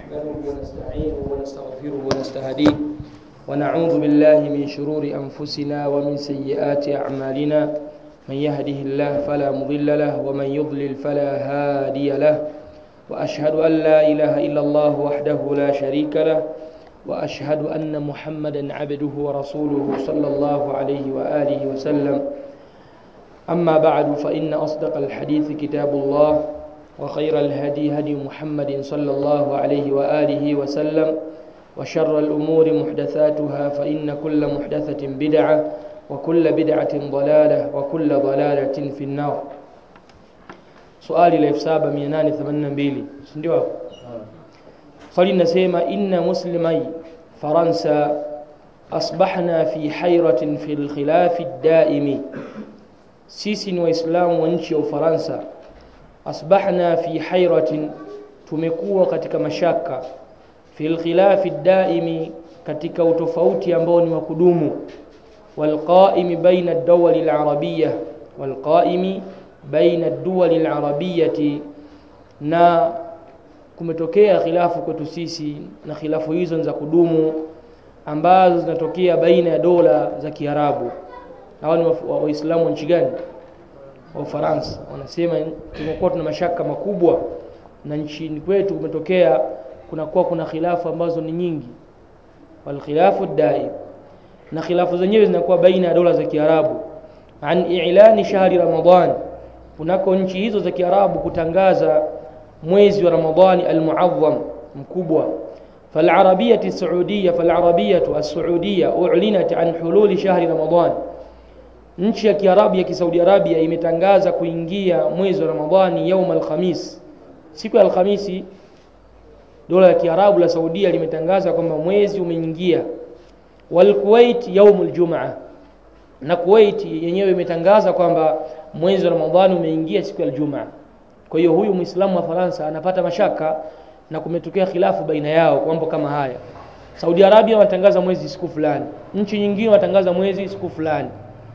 نحمده ونستعينه ونستغفره ونستهديه ونعوذ بالله من شرور أنفسنا ومن سيئات أعمالنا من يهده الله فلا مضل له ومن يضلل فلا هادي له وأشهد أن لا إله إلا الله وحده لا شريك له وأشهد أن محمدا عبده ورسوله صلى الله عليه وآله وسلم أما بعد فإن أصدق الحديث كتاب الله وخير الهدي هدي محمد صلى الله عليه وآله وسلم وشر الأمور محدثاتها فإن كل محدثة بدعة وكل بدعة ضلالة وكل ضلالة في النار سؤالي la 7882 ndio swali linasema inna muslimai faransa asbahna fi hayratin fi alkhilaf ad-daimi sisi ni waislamu wa nchi ya ufaransa asbahna fi hayratin tumekuwa katika mashaka fi alkhilaf ad-daimi katika utofauti ambao ni wa kudumu والقائم بين الدول العربية والقائم بين الدول العربية na kumetokea khilafu kwetu sisi na khilafu hizo za kudumu ambazo zinatokea baina ya dola za Kiarabu. Hawa ni Waislamu wa nchi gani? Wa Ufaransa. Wanasema tumekuwa tuna mashaka makubwa na nchini kwetu kumetokea kunakuwa kuna khilafu ambazo ni nyingi, wal khilafu daim, na khilafu zenyewe zinakuwa baina ya dola za Kiarabu an i'lani shahri Ramadhan, kunako nchi hizo za Kiarabu kutangaza mwezi wa Ramadhani almuadham mkubwa فالعربية السعودية فالعربية السعودية أعلنت عن حلول شهر رمضان nchi ya Kiarabu ya Kisaudi Arabia imetangaza kuingia mwezi wa Ramadhani yaum alkhamis siku ya Alhamisi dola ya Kiarabu la Saudia limetangaza kwamba mwezi umeingia wal Kuwait yaum aljumaa na Kuwait yenyewe imetangaza kwamba mwezi wa Ramadhani umeingia siku ya Ijumaa kwa hiyo huyu Muislamu wa Faransa anapata mashaka na kumetokea khilafu baina yao kwa mambo kama haya. Saudi Arabia wanatangaza mwezi siku fulani, nchi nyingine wanatangaza mwezi siku fulani.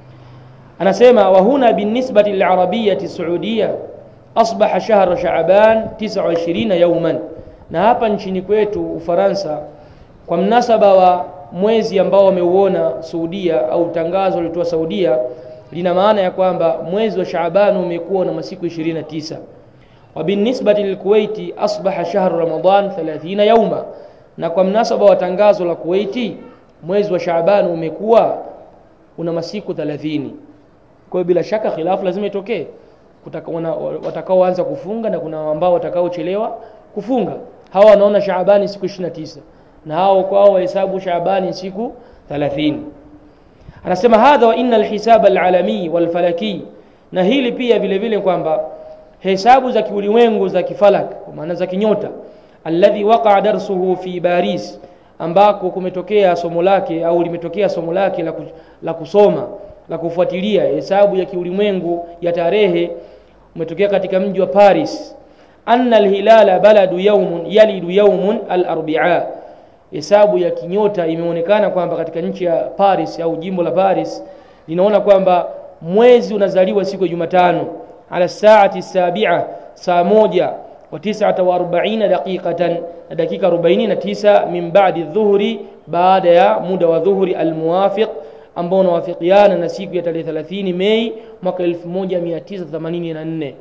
Anasema wa huna binisbati lilarabiyati saudia asbaha shahra Shaaban 29 yawman, na hapa nchini kwetu Ufaransa kwa mnasaba wa mwezi ambao wameuona Saudia au tangazo lilitoa Saudia lina maana ya kwamba mwezi wa Shaaban umekuwa na masiku 29 وبالنسبة للكويت أصبح شهر رمضان 30 يوما na kwa mnasaba wa tangazo la Kuwaiti mwezi wa Shaaban umekuwa una masiku 30 kwa hiyo bila shaka khilafu lazima itokee watakaoanza kufunga na kuna ambao watakaochelewa kufunga hawa wanaona Shaabani siku 29 na hao kwao wahesabu Shaabani siku 30 anasema hadha wa inna alhisaba alalami walfalaki na hili pia vile vile kwamba hesabu za kiulimwengu za kifalak kwa maana za kinyota alladhi waqa'a darsuhu fi Paris ambako kumetokea somo lake au limetokea somo lake la, la kusoma la kufuatilia hesabu ya kiulimwengu ya tarehe umetokea katika mji wa Paris anna alhilala baladu yawmun yalidu yawmun al-arbi'a hesabu ya kinyota imeonekana kwamba katika nchi ya Paris au jimbo la Paris linaona kwamba mwezi unazaliwa siku ya Jumatano على الساعة السابعة saa moja wa tisata wa arobaina daqiqatan na dakika arobaini na tisa min ba'di dhuhri baada ya muda wa dhuhuri almuwafiq ambao unawafikiana na siku ya tarehe 30 Mei mwaka 1984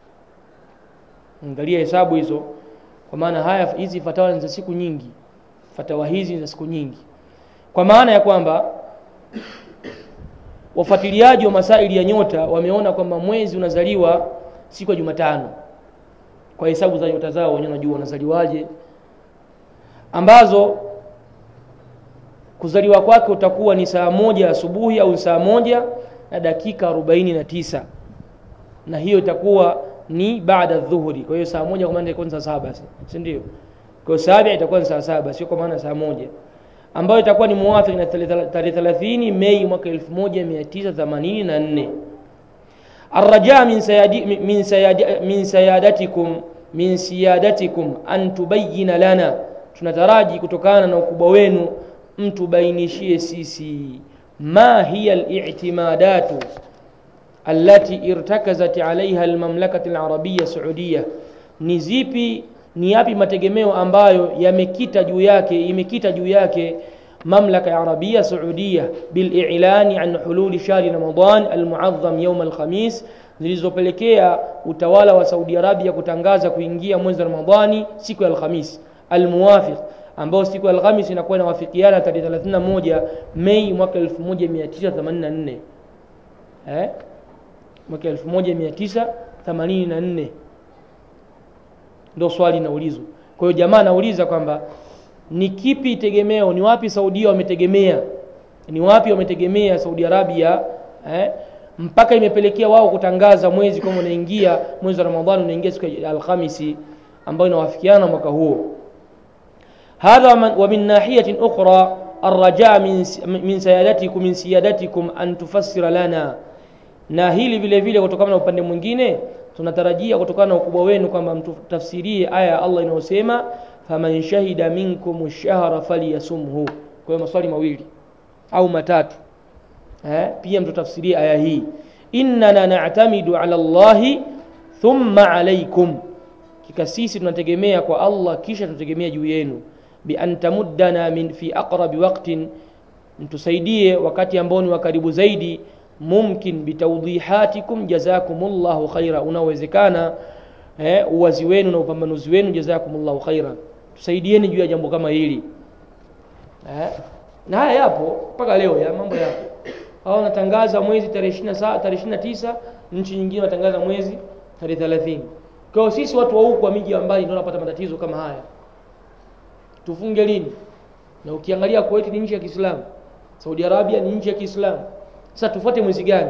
angalia hesabu hizo kwa maana haya hizi fatawa ni za siku nyingi fatawa hizi ni za siku nyingi kwa maana ya kwamba wafuatiliaji wa masaili ya nyota wameona kwamba mwezi unazaliwa siku ya Jumatano kwa hesabu za nyota zao wenyewe wanajua wanazaliwaje ambazo kuzaliwa kwake utakuwa ni saa moja asubuhi au saa moja na dakika arobaini na tisa na hiyo itakuwa ni baada dhuhuri kwa hiyo saa moja kwa maana itakuwa saa saba si ndio kwa saa itakuwa ni saa saba sio kwa maana saa moja ambayo itakuwa ni muwafiki na tarehe 30 Mei mwaka 1984 الرجاء من سيادي من سيادي من سيادتكم من سيادتكم أن تبين لنا tunataraji kutokana na ukubwa wenu mtubainishie sisi ma hiya al-i'timadatu allati irtakazat alaiha almamlakati alarabia saudia ni zipi ni yapi mategemeo ambayo yamekita juu yake imekita juu yake mamlaka ya arabia saudia bililani an hululi shahri ramadan almuadham yaum alkhamis zilizopelekea utawala wa saudi arabia kutangaza kuingia mwezi wa ramadhani siku ya alkhamis almuwafiq ambao siku ya alhamis inakuwa inawafikiana tarehe 31 mei mwaka 1984 eh? mwaka 1984 ndo swali linaulizwa kwa hiyo jamaa anauliza kwamba ni kipi tegemeo ni wapi saudia wametegemea ni wapi wametegemea saudi arabia eh? mpaka imepelekea wao kutangaza mwezi kwamba unaingia mwezi wa ramadhani unaingia siku ya alhamisi ambayo inawafikiana mwaka huo هذا ومن ناحية أخرى الرجاء من من سيادتكم من سيادتكم أن تفسر لنا na hili vile vile kutokana na upande mwingine tunatarajia kutokana na ukubwa wenu kwamba mtutafsirie aya ya Allah inayosema faman shahida minkum shahra falyasumhu kwa hiyo maswali mawili au matatu eh pia mtutafsirie aya hii innana na'tamidu ala Allahi thumma alaykum kika sisi tunategemea kwa Allah kisha tunategemea juu yenu bi an tamuddana min fi aqrabi waqtin mtusaidie wakati ambao ni wa karibu zaidi mumkin bitawdihatikum jazakumullahu khaira unawezekana eh, uwazi wenu na upambanuzi wenu jazakumullahu khaira tusaidieni juu ya jambo kama hili eh, na haya yapo mpaka leo ya mambo yapo hao wanatangaza mwezi tarehe 27 tarehe 29 nchi nyingine wanatangaza mwezi tarehe 30 kwa hiyo sisi watu wa huku wa miji ya mbali ndio tunapata matatizo kama haya tufunge lini na ukiangalia Kuwait ni nchi ya Kiislamu Saudi Arabia ni nchi ya Kiislamu sasa tufuate mwezi gani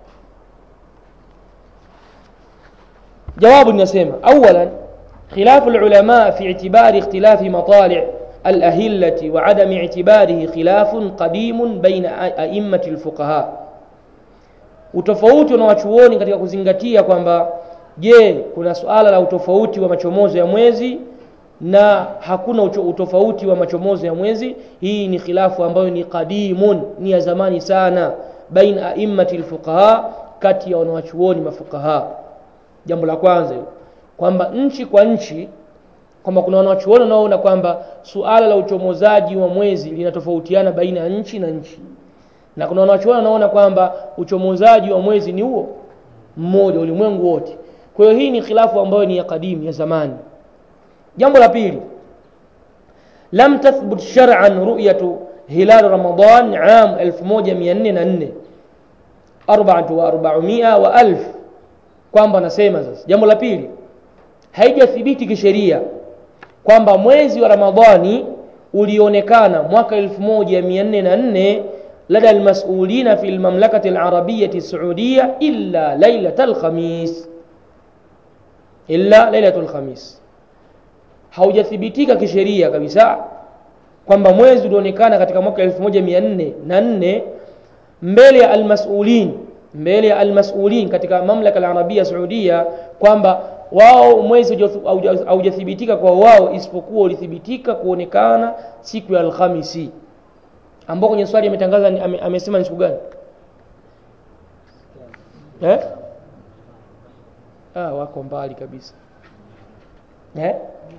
jawabu linasema awalan khilafu ulama fi i'tibari ikhtilafi matali' الأهلة وعدم اعتباره خلاف قديم بين أئمة الفقهاء utofauti unawachuoni katika kuzingatia kwamba je kuna suala la utofauti wa machomozo ya mwezi na hakuna utofauti wa machomozo ya mwezi hii ni khilafu ambayo ni qadimun ni ya zamani sana baina aimmati lfuqaha kati ya wanawachuoni mafuqaha jambo la kwanza kwamba nchi kwa nchi kwamba kuna wanawachuoni wanaoona kwamba suala la uchomozaji wa mwezi linatofautiana baina ya nchi na nchi na kuna wanawachuoni wanaona kwamba uchomozaji wa mwezi ni huo mmoja ulimwengu wote kwa hiyo hii ni khilafu ambayo ni ya kadimu ya zamani jambo la pili lam tathbut shar'an ru'yatu hilal ramadan am 1404 400 wa alf kwamba nasema sasa jambo la pili haijathibiti kisheria kwamba mwezi wa ramadhani ulionekana mwaka 1404 lada almasulina fi almamlakati alarabiyati saudia illa lailata alkhamis illa lailatu alkhamis haujathibitika kisheria kabisa kwamba mwezi ulionekana katika mwaka 1404 mbele ya almasulin mbele ya almasulin katika mamlaka alarabia saudia kwamba wao mwezi haujathibitika kwa wao isipokuwa ulithibitika kuonekana siku ya alhamisi ambao kwenye swali ametangaza ame, amesema ni siku gani eh? ah, wako mbali kabisa eh?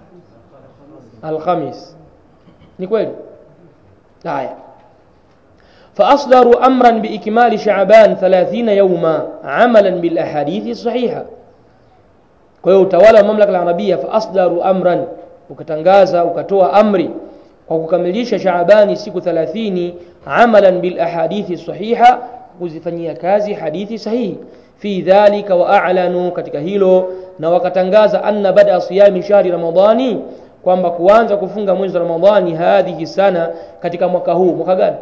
alhamis ni kweli haya فأصدروا أمرا بإكمال شعبان ثلاثين يوما عملا بالأحاديث الصحيحة kwa hiyo utawala wa mamlaka ya arabia faasdaru amran ukatangaza ukatoa amri kwa kukamilisha shaabani siku 30 amalan bil ahadithi sahiha kuzifanyia kazi hadithi sahihi fi dhalika wa a'lanu katika hilo na wakatangaza anna bada siyami shahri ramadhani kwamba kuanza kufunga mwezi wa ramadhani hadhihi sana katika mwaka huu mwaka gani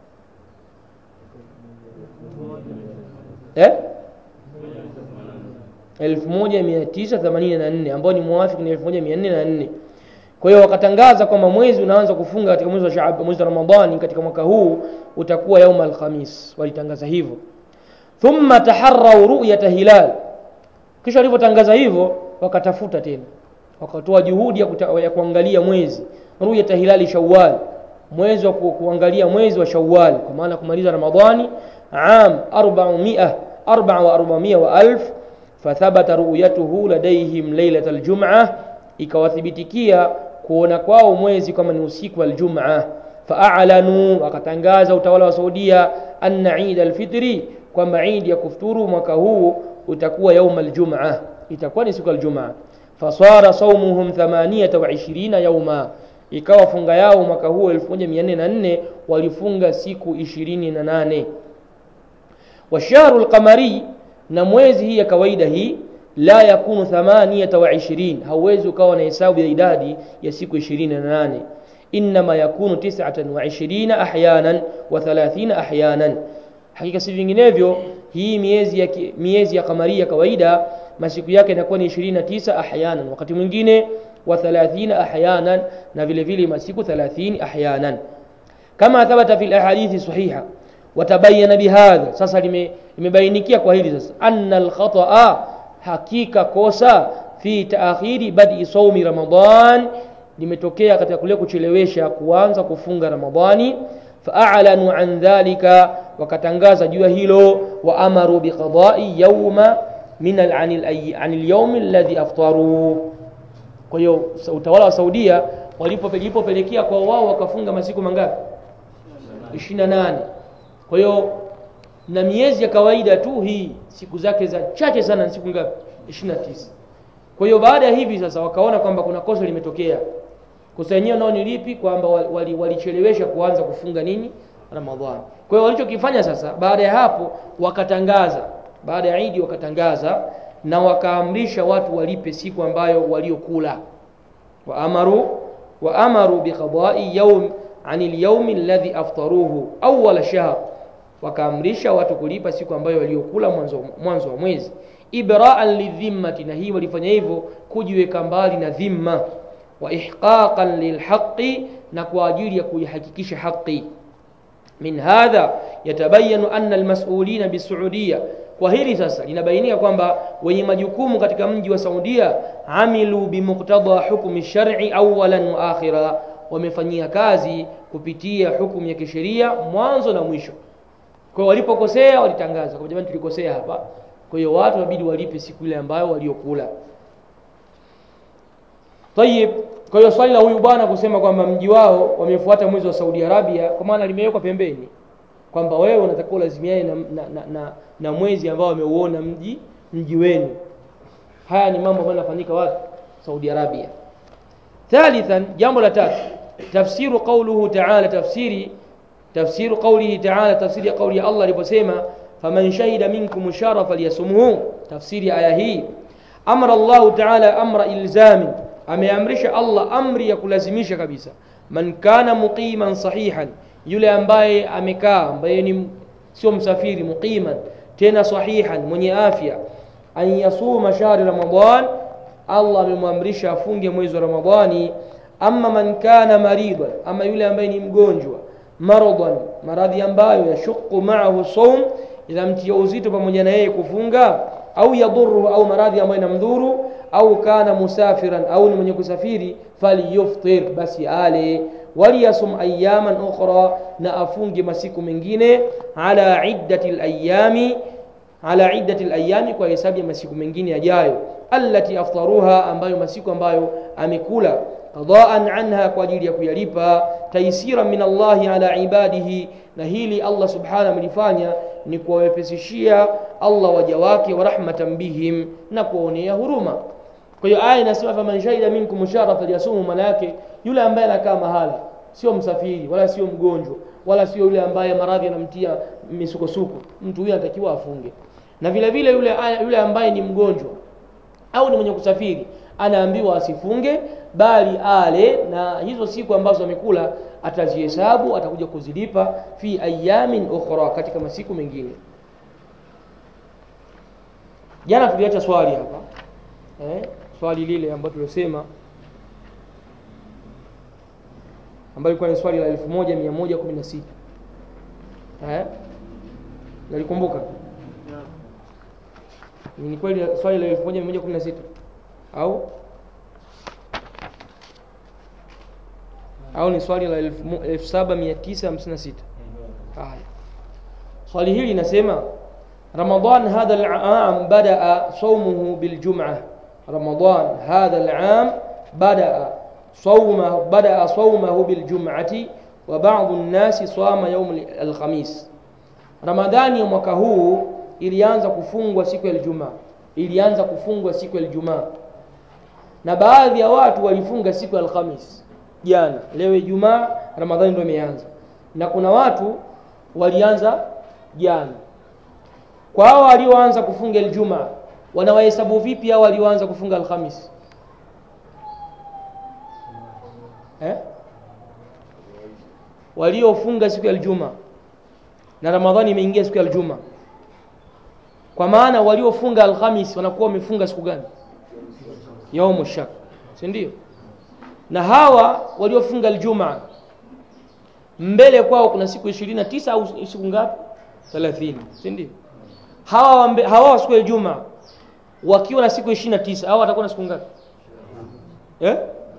eh 1984 ambao ni muafiki ni 1404 kwa hiyo wakatangaza kwamba mwezi unaanza kufunga katika mwezi wa Shaab mwezi wa Ramadhani katika mwaka huu utakuwa yaum alkhamis walitangaza hivyo thumma taharrau ru'yata hilal kisha walivyotangaza hivyo wakatafuta tena wakatoa juhudi ya, kuta, ya kuangalia mwezi ru'yata hilali shawwal mwezi wa ku, kuangalia mwezi wa shawwal kwa maana kumaliza Ramadhani am 400 4 wa 400 wa alf فثبت رؤيته لديهم ليلة الجمعة ikawathibitikia kuona kwao mwezi kama ni usiku wa aljumaa faalanuu wakatangaza utawala wa saudia anna idi alfitri kwamba idi ya kufuturu mwaka huu utakuwa yauma aljumaa itakuwa ni siku aljumaa fasara saumuhum 28 yauma ikawa funga yao mwaka huu 1404 walifunga siku 28 washahru lqamari na mwezi hii ya kawaida hii la yakunu 28 hauwezi ukawa na hesabu ya idadi ya siku 28 inma yakunu 29 ahyanan wa 30 ahyanan hakika si vinginevyo hii miezi ya, miezi ya kamari ya kawaida masiku yake inakuwa ni 29 ahyanan wakati mwingine wa 30 ahyanan na vile vile masiku 30 ahyanan kama thabata fi ahadithi sahiha watabayana bihadha sasa limebainikia kwa hili sasa anna alkhataa hakika kosa fi taakhiri badi saumi ramadan limetokea katika kule kuchelewesha kuanza kufunga ramadhani faalanu an dhalika wakatangaza juu ya hilo wa amaru biqadai yauma min an lyaumi alladhi aftaru kwa hiyo utawala wa saudia walipopelekea kwa wao wakafunga masiku mangapi 28 kwa hiyo na miezi ya kawaida tu hii siku zake za chache sana ni siku ngapi 29 kwa hiyo baada ya hivi sasa wakaona kwamba kuna kosa limetokea kosa yenyewe nao ni lipi kwamba walichelewesha wali, wali kuanza kufunga nini ramadhani kwa hiyo walichokifanya sasa baada ya hapo wakatangaza baada ya idi wakatangaza na wakaamrisha watu walipe siku ambayo waliokula waamaru waamaru biqadai yaum ani lyaumi alladhi aftaruhu awala shahr wakaamrisha watu kulipa siku ambayo waliokula mwanzo, mwanzo wa mwezi ibraan lidhimmati na hii walifanya hivyo kujiweka mbali na dhimma wa ihqaqan lilhaqi na kwa ajili ya kuihakikisha haqi min hadha yatabayanu anna almas'ulina bisuudia kwa hili sasa linabainika kwamba wenye majukumu katika mji wa saudia amilu bimuqtada hukmi shar'i awalan wa akhira wamefanyia kazi kupitia hukumu ya kisheria mwanzo na mwisho kwa walipokosea walitangaza kwa jamani tulikosea hapa kwa hiyo watu wabidi walipe siku ile ambayo waliokula tayib kwa hiyo swali la huyu bwana kusema kwamba mji wao wamefuata mwezi wa Saudi Arabia kwa maana limewekwa pembeni kwamba wewe unatakiwa lazimiane na, na, na, na, na mwezi ambao wameuona mji mji wenu haya ni mambo ambayo yanafanyika wapi Saudi Arabia thalithan jambo la tatu tafsiru qawluhu ta'ala tafsiri tafsiru qawlihi ta'ala tafsiri ya qawli ya Allah aliposema faman shahida minkum shara falyasumhu tafsiri ya aya hii amara Allah ta'ala amra ilzami ameamrisha Allah amri ya kulazimisha kabisa man kana muqiman sahihan yule ambaye amekaa ambaye ni sio msafiri muqiman tena sahihan mwenye afya an yasuma shahri ramadan Allah amemwamrisha afunge mwezi wa Ramadhani amma man kana maridan ama yule ambaye ni mgonjwa maradan maradhi ambayo yashuqu ma'ahu sawm inamtia uzito pamoja na yeye kufunga au yadhuru au maradhi ambayo inamdhuru au kana musafiran au ni mwenye kusafiri falyuftir basi ale waliyasum ayaman ukhra na afunge masiku mengine ala iddati alayami ala iddati alayami kwa hesabu ya masiku mengine yajayo allati aftaruha ambayo masiku ambayo amekula qadaan anha kwa ajili ya kuyalipa taisira min Allahi ala ibadihi na hili Allah subhanahu amelifanya ni kuwawepesishia Allah waja wake wa rahmatan bihim na kuwaonea huruma kwa hiyo aya inasema faman shahida minkum shahra falyasumu maana yake yule ambaye anakaa mahala sio msafiri wala sio mgonjwa wala sio yule ambaye maradhi yanamtia misukosuko mtu huyo anatakiwa afunge na vile vile yule yule ambaye ni mgonjwa au ni mwenye kusafiri anaambiwa asifunge bali ale na hizo siku ambazo amekula atazihesabu atakuja kuzilipa fi ayamin ukhra katika masiku mengine jana tuliacha swali hapa eh, swali lile ambalo tulisema ambalo ilikuwa ni swali la 1116 eh nalikumbuka ni kweli swali la 1116 au au ni swali la 7956 haya swali hili linasema رمضان هذا العام بدأ صومه بالجمعة رمضان هذا العام badaa صومه بدأ صومه بالجمعة وبعض الناس صام يوم الخميس Ramadhani ya mwaka huu ilianza kufungwa siku ya Ijumaa, ilianza kufungwa siku ya Ijumaa, na baadhi ya watu walifunga siku ya Alhamis jana. Leo Ijumaa, Ramadhani ndio imeanza, na kuna watu walianza jana. Kwa hao walioanza kufunga Ijumaa, wanawahesabu vipi hao walioanza kufunga Alhamis? eh? waliofunga siku ya Ijumaa na Ramadhani imeingia siku ya Ijumaa, kwa maana waliofunga Alhamis wanakuwa wamefunga siku gani? Yaumu shak, si ndio? Na hawa waliofunga Ijumaa mbele kwao kuna siku ishirini na tisa au siku ngapi? thelathini, si ndio? Hawa mbe, hawa siku ya Ijumaa wakiwa na siku ishirini na tisa hawa watakuwa na siku ngapi eh?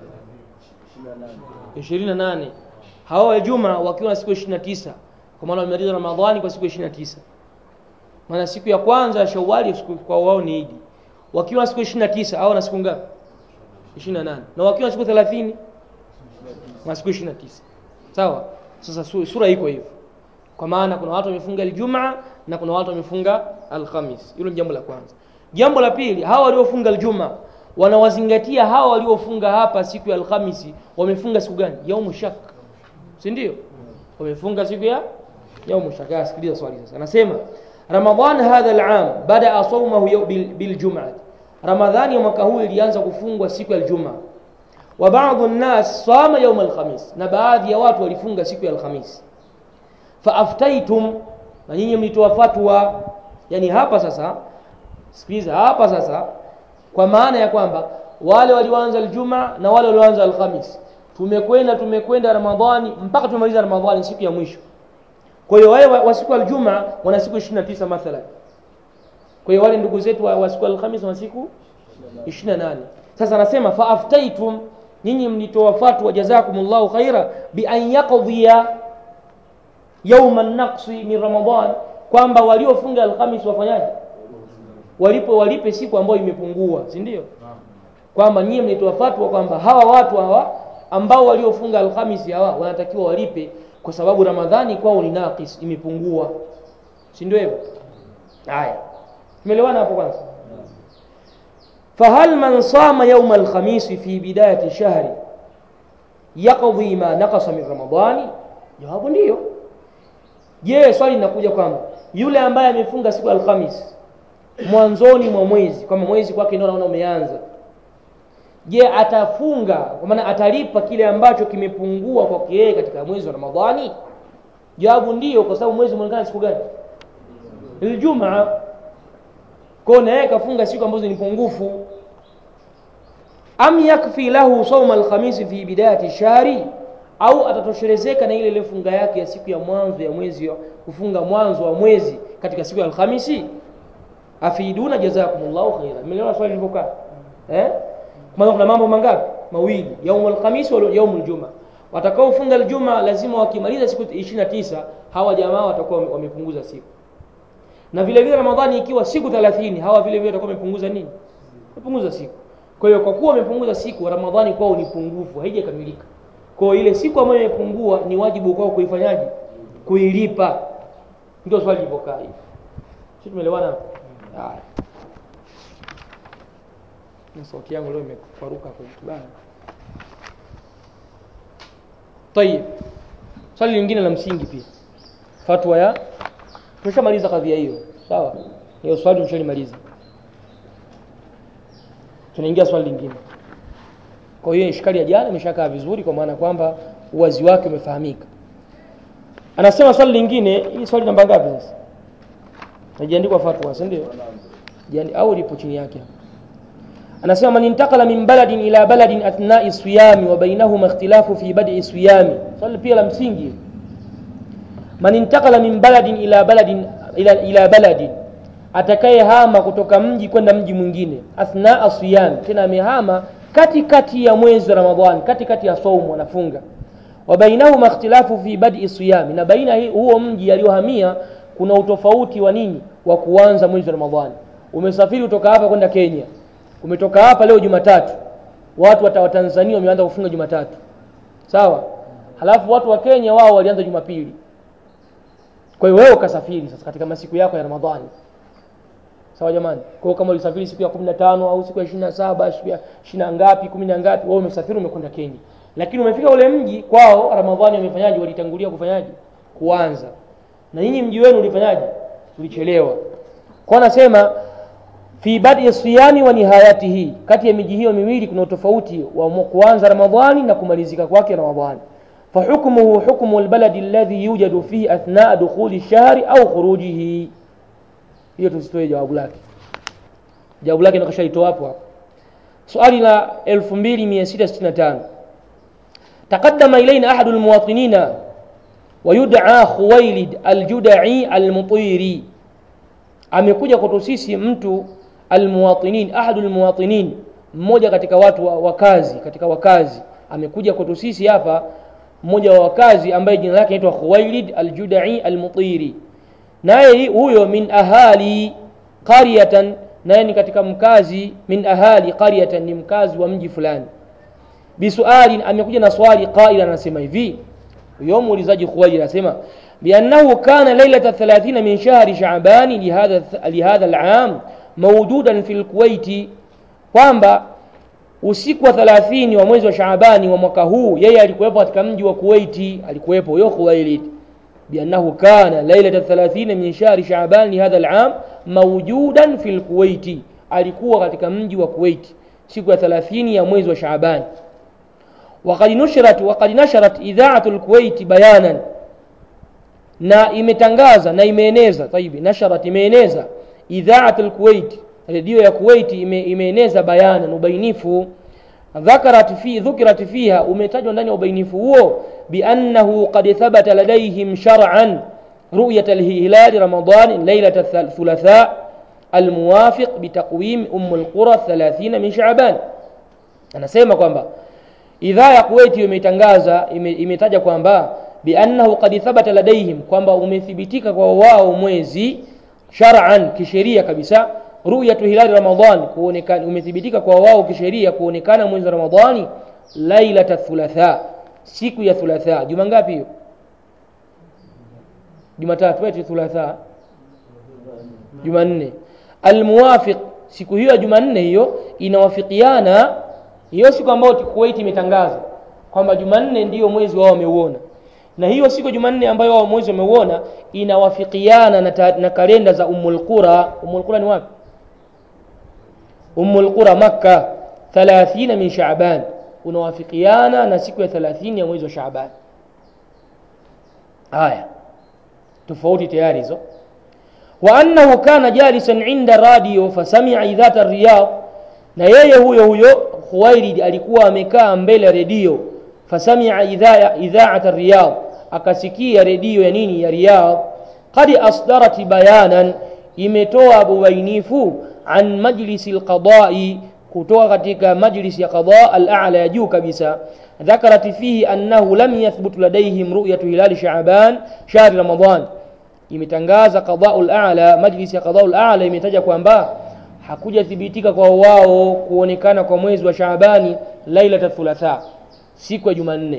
ishirini na nane hawa wa juma wakiwa na siku ishirini na tisa kwa maana wamemaliza Ramadhani kwa siku ishirini na tisa maana siku ya kwanza ya Shawwali kwa wao ni Idi. Wakiwa na siku ishirini na tisa hawa na siku ngapi? ishirini na nane na wakiwa na siku thelathini na siku ishirini na tisa sawa. Sasa sura iko hivyo, kwa maana kuna watu wamefunga Ijumaa na kuna watu wamefunga Alhamis. Hilo ni jambo la kwanza. Jambo la pili, hawa waliofunga Ijumaa wanawazingatia hawa waliofunga hapa siku ya Alhamisi wamefunga siku gani? Yaumu shak, si ndio? Wamefunga siku ya yaumu shak. Sikiliza swali sasa, anasema Ramadhan hadha al-am badaa sawmahu biljum'ah, Ramadhani ya mwaka huu ilianza kufungwa siku ya Ijumaa. Wa baadhi an-nas sama yawm al-khamis, na baadhi ya watu walifunga siku ya Alhamisi. Fa aftaitum, na nyinyi mlitoa fatwa. Yani hapa sasa, sikiliza hapa sasa kwa maana ya kwamba wale walioanza Ijumaa na wale walioanza Alhamis, tumekwenda tumekwenda Ramadhani mpaka tumemaliza Ramadhani siku ya mwisho. Kwa hiyo wale wa siku ya Ijumaa wana siku 29 mathalan. Kwa hiyo wale ndugu zetu wa siku ya Alhamis wana siku 28. Sasa anasema fa aftaitum, nyinyi mlitoa fatwa, jazakumullahu khaira, bi an yaqdiya yawma an-naqsi min Ramadhan, kwamba waliofunga Alhamis wafanyaje? walipo walipe siku ambayo imepungua, si ndio? Kwamba nyie mlitoa fatwa kwamba hawa watu hawa ambao waliofunga Alhamisi hawa wanatakiwa walipe kwa sababu Ramadhani kwao ni naqis, imepungua, si ndio hivyo? Haya, tumeelewana hapo kwanza. fahal man sama yauma alkhamisi fi bidayati shahri yaqdi ma naqasa min Ramadhani? Jawabu ndiyo. Je, swali linakuja kwamba yule ambaye amefunga siku ya Alhamisi mwanzoni mwa mwezi kwamba mwezi kwake ndio naona umeanza je atafunga kwa maana atalipa kile ambacho kimepungua kwake yeye katika mwezi wa ramadhani jawabu ndiyo kwa sababu mwezi umeonekana siku gani iljumaa kwao na yeye kafunga siku ambazo ni pungufu am yakfi lahu sauma alkhamisi fi bidayati shahri au atatoshelezeka na ile ile funga yake ya siku ya mwanzo ya mwezi kufunga mwanzo wa mwezi katika siku ya alhamisi afiduna jazakumullahu khaira. Mmeliona swali lilivyokaa eh? Maana kuna mambo mangapi? Mawili, yaumul khamis wa yaumul juma. Watakaofunga aljuma lazima wakimaliza siku 29 hawa jamaa watakuwa wamepunguza siku, na vile vile Ramadhani ikiwa siku 30 hawa vile vile watakuwa wamepunguza nini? Wamepunguza siku. Kwa hiyo kwa kuwa wamepunguza siku, Ramadhani kwao ni pungufu, haijakamilika. Kwa hiyo ile siku ambayo imepungua ni wajibu kwao kuifanyaje? Kuilipa. Ndio swali lilivyokaa hivi. Sisi tumeelewana hapo? Haya, na sauti yangu leo imekwaruka kwa kibaya. Tayib, swali lingine la msingi pia, fatwa ya tumeshamaliza kadhia hiyo, sawa? Hiyo swali tumeshalimaliza, tunaingia swali lingine. Kwa hiyo ishkali ya jana imeshakaa vizuri, kwa maana kwamba uwazi wake umefahamika. Anasema swali lingine, hii swali namba ngapi sasa? Hajaandikwa fatwa, si ndio? Jani au lipo chini yake. Anasema man intakala min baladin ila baladin athna'i siyami wa bainahuma ikhtilafu fi bad'i siyami. Swali pia la msingi. Man intakala min baladin ila baladin ila, ila baladin atakaye hama kutoka mji kwenda mji mwingine athna'a siyami, tena amehama katikati ya mwezi wa Ramadhani, katikati ya saumu anafunga. Wa bainahuma ikhtilafu fi bad'i siyami, na baina huo mji aliyohamia kuna utofauti wa nini wa kuanza mwezi wa Ramadhani. Umesafiri kutoka hapa kwenda Kenya, umetoka hapa leo Jumatatu, watu wa wa Tanzania wameanza kufunga Jumatatu sawa halafu watu wa Kenya wao walianza Jumapili kwa hiyo wewe ukasafiri sasa katika masiku yako ya Ramadhani sawa jamani kwa hiyo kama ulisafiri siku ya 15 au siku ya 27 siku ya 20 ngapi 10 ngapi wewe umesafiri umekwenda Kenya lakini umefika ule mji kwao Ramadhani wamefanyaje walitangulia kufanyaje kuanza na nyinyi mji wenu ulifanyaje ulichelewa kwa nasema fi badi siyami wa nihayatihi kati ya miji hiyo miwili kuna utofauti wa kuanza Ramadhani na kumalizika kwake Ramadhani فحكمه حكم البلد الذي يوجد فيه أثناء دخول الشهر أو خروجه hiyo tusitoe jawabu lake jawabu lake nakashaitoa hapo hapo swali la 2665 تقدم إلينا أحد المواطنين ويدعى خويلد الجدعي المطيري amekuja kwetu sisi mtu almuwatinin ahadu almuwatinin mmoja katika watu wa wakazi katika wakazi amekuja kwetu sisi hapa mmoja wa wakazi ambaye jina lake anaitwa Khuwailid al-Judai al-Mutiri naye huyo min ahali qaryatan naye ni katika mkazi min ahali qaryatan ni mkazi wa mji fulani bisualin amekuja na swali qaila anasema hivi huyo muulizaji Khuwailid anasema بأنه كان ليلة الثلاثين من شهر شعبان لهذا لهذا العام موجودا في الكويت kwamba usiku wa 30 wa mwezi wa Shaabani wa mwaka huu yeye alikuwepo katika mji wa Kuwaiti alikuwepo huyo Khuwailid biannahu kana lailata 30 min shahri Shaaban li hadha al-am mawjudan fi al-Kuwaiti alikuwa katika mji wa Kuwaiti siku ya 30 ya mwezi wa Shaaban وقد نشرت وقد نشرت إذاعة الكويت بيانا na imetangaza na imeeneza taibi nasharat imeeneza idhaat alkuwait redio ya kuwait ime, imeeneza bayana ubainifu dhakarat fi dhukirat fiha umetajwa ndani ya ubainifu huo biannahu qad thabata ladaihim shar'an ru'yat alhilal ramadan laylat thulatha almuwafiq bitaqwim umm alqura 30 min sha'ban anasema kwamba idhaa ya kuwait imeitangaza ime, imetaja kwamba biannahu qad thabata ladaihim kwamba umethibitika kwa wao mwezi shar'an kisheria kabisa ru'yatu hilali ramadhan kuonekana umethibitika kwa wao kisheria kuonekana mwezi wa ramadhani lailata thulatha siku ya thulatha juma ngapi hiyo jumatatu eti thulatha jumanne almuwafiq siku hiyo ya jumanne hiyo inawafikiana hiyo siku ambayo Kuwait imetangaza kwamba jumanne ndiyo mwezi wao wameuona na hiyo siku Jumanne ambayo wao mwezi wameuona inawafikiana na, ta, na kalenda za Ummul Qura. Ummul Qura ni wapi? Ummul Qura Makka 30 min Shaaban, unawafikiana na siku ya 30 ya mwezi wa Shaaban. Haya, tofauti tayari hizo. wa annahu kana jalisan inda radio fasamia idhata Riyadh, na yeye huyo huyo Khuwailid alikuwa amekaa mbele ya redio fasamia idhaata Riyadh akasikia redio ya nini ya Riyadh qad asdarat bayanan imetoa ubainifu an majlisi alqadai kutoka katika majlisi ya qada al-a'la ya juu kabisa dhakarat fihi annahu lam yathbut ladaihim ru'yatu hilal sha'ban shahr ramadan imetangaza qada al-a'la majlisi ya qada al-a'la imetaja kwamba hakuja thibitika kwa wao kuonekana kwa mwezi wa Shaabani lailata thulatha siku ya Jumanne.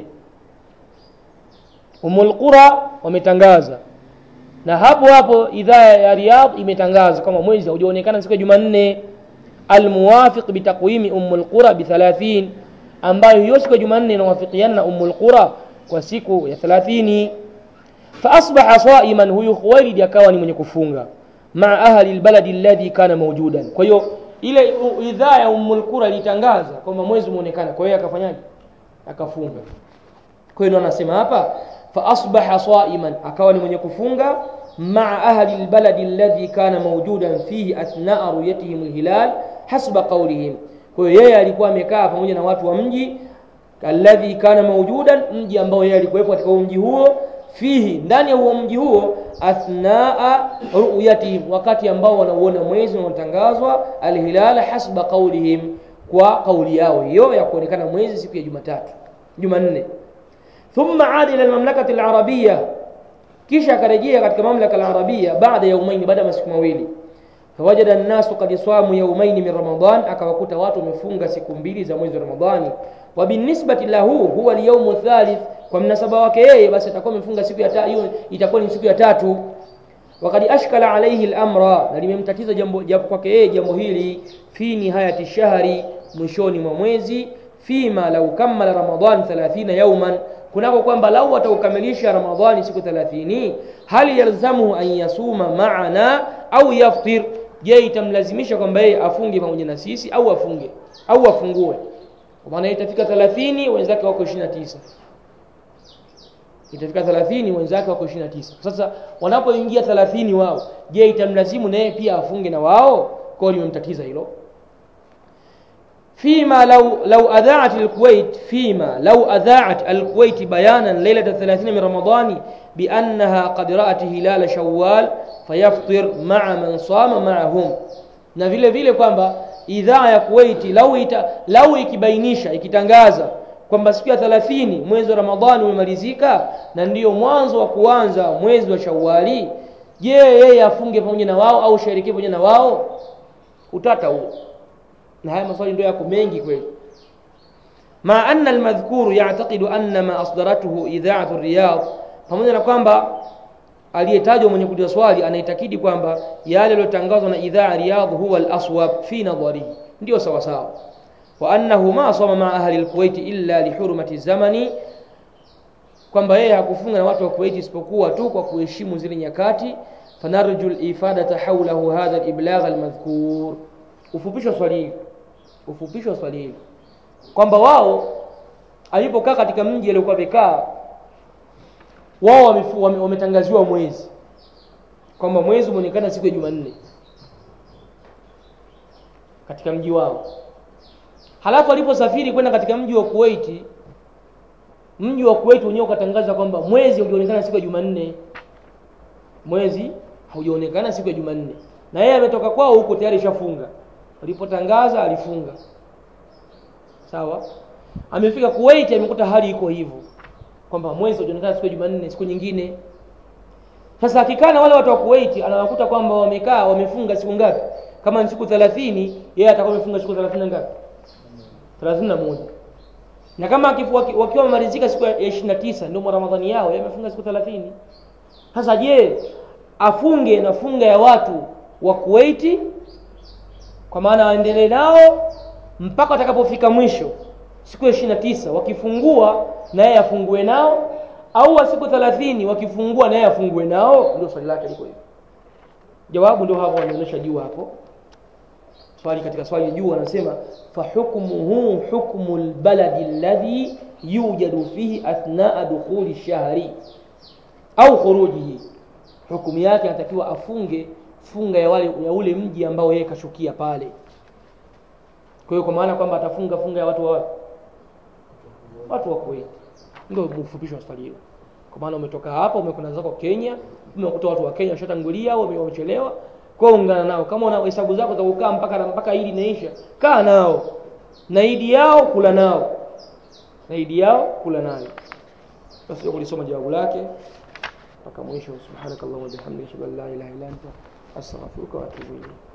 Umul Qura wametangaza na hapo hapo idhaa ya Riyadh imetangaza kama mwezi haujaonekana siku ya Jumanne, almuwafiq bitaqwimi Ummul Qura bi 30, ambayo hiyo siku ya Jumanne inawafikiana na Ummul Qura kwa siku ya 30. Fa asbaha saiman, huyu Khuwailid akawa ni mwenye kufunga maa ahli albaladi alladhi kana mawjudan. Kwa hiyo ile idhaa ya Ummul Qura ilitangaza kwamba mwezi umeonekana, kwa hiyo akafanyaje? akafunga kwa hiyo anasema hapa fa asbaha saiman akawa ni mwenye kufunga maa ahli albaladi alladhi kana mawjudan fihi athnaa ruyatihim alhilal hasba qawlihim kwa hiyo yeye alikuwa amekaa pamoja na watu wa mji alladhi kana mawjudan mji ambao yeye alikuwepo katika mji huo fihi ndani ya huo mji huo athnaa ruyatihim wakati ambao wanauona mwezi unaotangazwa alhilal hasba qawlihim kwa kauli yao hiyo ya kuonekana mwezi siku ya Jumatatu Jumanne thumma aada ila almamlakati alarabia kisha akarejea katika mamlaka alarabia baada ya umaini baada ya masiku mawili fawajada nnasu qad swamu yaumaini min ramadan akawakuta watu wamefunga siku mbili za mwezi wa ramadhani wa binisbati lahu huwa alyaumu thalith kwa mnasaba wake yeye basi atakuwa amefunga siku ya hiyo itakuwa ni siku ya tatu wakad ashkala alaihi lamra na limemtatiza jambo jambo kwake yeye jambo hili fi nihayati shahri mwishoni mwa mwezi fima lau kammala ramadan 30 yauman kunako kwamba lau ataukamilisha ramadhani siku 30 hal yalzamuhu an yasuma maana au yaftir je itamlazimisha kwamba yeye afunge pamoja na sisi au afunge au afungue kwa maana itafika 30 wenzake wako 29 itafika 30 wenzake wako 29 sasa wanapoingia 30 wao je itamlazimu naye pia afunge na wao kwao limemtatiza hilo فيما لو لو أذاعت الكويت فيما لو أذاعت الكويت بيانا ليلة الثلاثين من رمضان بأنها قد رأت هلال شوال فيفطر مع من صام معهم na vile vile kwamba idhaa ya Kuwaiti lau ita, lau ikibainisha ikitangaza kwamba siku ya 30 mwezi wa Ramadhani umemalizika na ndiyo mwanzo wa kuanza mwezi wa Shawwali je yeye afunge pamoja na wao au sherekee pamoja na wao utata huo na haya maswali ndio yako mengi kweli ma anna almadhkuru ya'taqidu anna ma asdaratuhu idha'atu riyad pamoja na kwamba aliyetajwa mwenye kuuliza swali anaitakidi kwamba yale yaliyotangazwa na idhaa riyadh huwa al-aswab fi nadharihi ndio sawa sawa wa annahu ma sama ma ahli al-kuwait illa li hurmati zamani kwamba yeye hakufunga na watu wa Kuwait isipokuwa tu kwa kuheshimu zile nyakati fanarju al-ifadata hawlahu hadha al-iblagh al-madhkur ufupisho swali hili ufupisho swali hili kwamba wao alipokaa katika mji aliokuwa amekaa wao wametangaziwa wame mwezi kwamba mwezi umeonekana siku ya Jumanne katika mji wao halafu aliposafiri kwenda katika mji wa Kuwait mji wa Kuwait wenyewe ukatangaza kwamba mwezi ulionekana siku ya Jumanne mwezi haujaonekana siku ya Jumanne na yeye ametoka kwao huko tayari shafunga alipotangaza alifunga sawa amefika Kuwait amekuta hali iko hivyo kwamba mwezi unaonekana siku ya Jumanne siku nyingine sasa akikana wale watu wa Kuwait anawakuta kwamba wamekaa wamefunga siku ngapi kama ni siku 30 yeye atakuwa amefunga siku 30 ngapi 31 na kama akifua wakiwa wamemalizika siku ya 29 ndio Ramadhani yao yeye amefunga siku 30 sasa je afunge na funga ya watu wa Kuwait kwa maana aendelee nao mpaka watakapofika mwisho siku ya 29 wakifungua na yeye afungue nao au wa siku 30 wakifungua na yeye afungue nao ndio swali lake liko hivyo jawabu ndio hapo wanaonyesha juu hapo swali katika swali juu anasema fa hukmuhu hukmu albaladi alladhi yujadu fihi athnaa dukhuli shahri au khurujihi hukumu yake anatakiwa afunge funga ya wale ya ule mji ambao yeye kashukia pale kwa hiyo kwa maana kwamba atafunga funga ya watu wa watu wa Kuwait ndio mfupisho wa swali hilo kwa maana umetoka hapa umekwenda zako Kenya umekuta watu wa Kenya washatangulia au wamechelewa kwa ungana nao kama una hesabu zako za kukaa mpaka mpaka idi inaisha kaa nao na idi yao kula nao na idi yao kula nayo basi kulisoma jawabu lake mpaka mwisho subhanakallahumma wa bihamdika la ilaha illa anta astaghfiruka wa atubu ilayk